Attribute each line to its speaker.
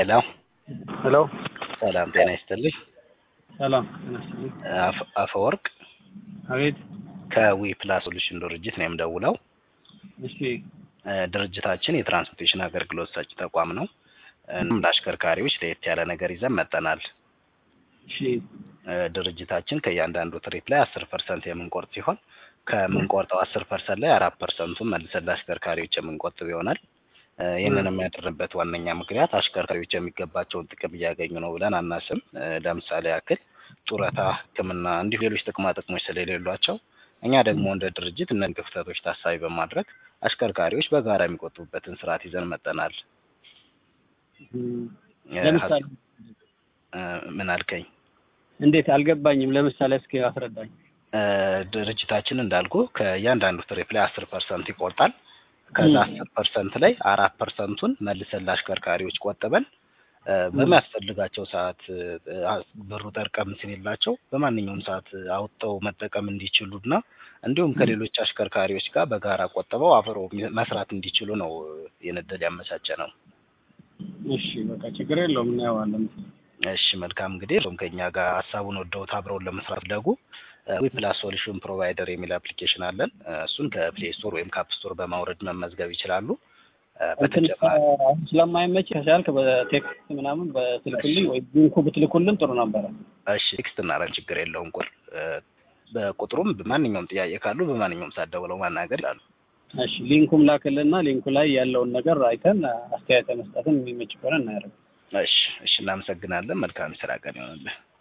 Speaker 1: ሄሎ
Speaker 2: ሄሎ
Speaker 1: ሰላም ጤና ይስጥልኝ።
Speaker 2: ሰላም ጤና ይስጥልኝ።
Speaker 1: አፈ- አፈወርቅ
Speaker 2: አቤት።
Speaker 1: ከዊ ፕላስ ሶሉሽን ድርጅት ነው የምደውለው።
Speaker 2: እሺ
Speaker 1: እ፣ ድርጅታችን የትራንስፖርቴሽን አገልግሎት ሰጪ ተቋም ነው። እናም ለአሽከርካሪዎች ለየት ያለ ነገር ይዘን መጠናል።
Speaker 2: እሺ
Speaker 1: እ፣ ድርጅታችን ከእያንዳንዱ ትሪፕ ላይ አስር ፐርሰንት የምንቆርጥ ሲሆን ከምንቆርጠው አስር ፐርሰንት ላይ አራት ፐርሰንቱን መልሰን ለአሽከርካሪዎች የምንቆጥብ ይሆናል። እ፣ ይህንን የሚያደርግበት ዋነኛ ምክንያት አሽከርካሪዎች የሚገባቸውን ጥቅም እያገኙ ነው ብለን አናስም። እ፣ ለምሳሌ ያክል ጡረታ፣ ሕክምና እንዲሁ ሌሎች ጥቅማ ጥቅሞች ስለሌሏቸው እኛ ደግሞ እንደ ድርጅት እነዚህን ክፍተቶች ታሳቢ በማድረግ አሽከርካሪዎች በጋራ የሚቆጥቡበትን ስርዓት ይዘን መጠናል።
Speaker 2: እም፣
Speaker 1: እ፣
Speaker 2: ለምሳሌ
Speaker 1: እ፣ ምን አልከኝ?
Speaker 2: እንዴት አልገባኝም። ለምሳሌ እስኪ አስረዳኝ።
Speaker 1: እ፣ ድርጅታችን እንዳልኩ ከእያንዳንዱ ትሪፕ ላይ አስር ፐርሰንት ይቆርጣል። ከዛ
Speaker 2: ም።
Speaker 1: አስር ፐርሰንት ላይ አራት ፐርሰንቱን መልሰን ለአሽከርካሪዎች ቆጥበን እ፣ በሚያስፈልጋቸው ሰዓት እ፣ አ- ብሩ ጠርቀም ሲልላቸው በማንኛውም ሰዓት አውጥተው መጠቀም እንዲችሉና እንዲሁም ከሌሎች አሽከርካሪዎች ጋር በጋራ ቆጥበው አብረው ሚ- መስራት እንዲችሉ ነው ይህን እድል ያመቻቸ ነው።
Speaker 2: እሺ በቃ ችግር የለውም እናየዋለን።
Speaker 1: እሺ መልካም እንግዲህ እሱም ከኛ ጋር ሀሳቡን ወደውት አብረውን ለመስራት ደጉ ዊፕላስ ሶሉሽን ፕሮቫይደር የሚል አፕሊኬሽን አለን። እ፣ እሱን ከፕሌይ ስቶር ወይም ከአፕ ስቶር በማውረድ መመዝገብ ይችላሉ። እ፣
Speaker 2: እንትን
Speaker 1: በተጨማሪ
Speaker 2: አሁን ስለማይመች ከቻልክ በቴክስት ምናምን በስልክልኝ ወይ ሊንኩ ብትልኩልን ጥሩ ነበረ።
Speaker 1: እሺ ቴክስት እናደርግ ችግር የለውም። ቁር እ፣ በቁጥሩም ማንኛውም ጥያቄ ካሉ በማንኛውም ሰዓት ደውለው ማናገር ይላሉ።
Speaker 2: እሺ ሊንኩም ላክልና ሊንኩ ላይ ያለውን ነገር አይተን አስተያየት መስጠትን የሚመች ከሆነ እናያለን።
Speaker 1: እሺ እሺ፣ እናመሰግናለን። መልካም የስራ ቀን ይሆንልን።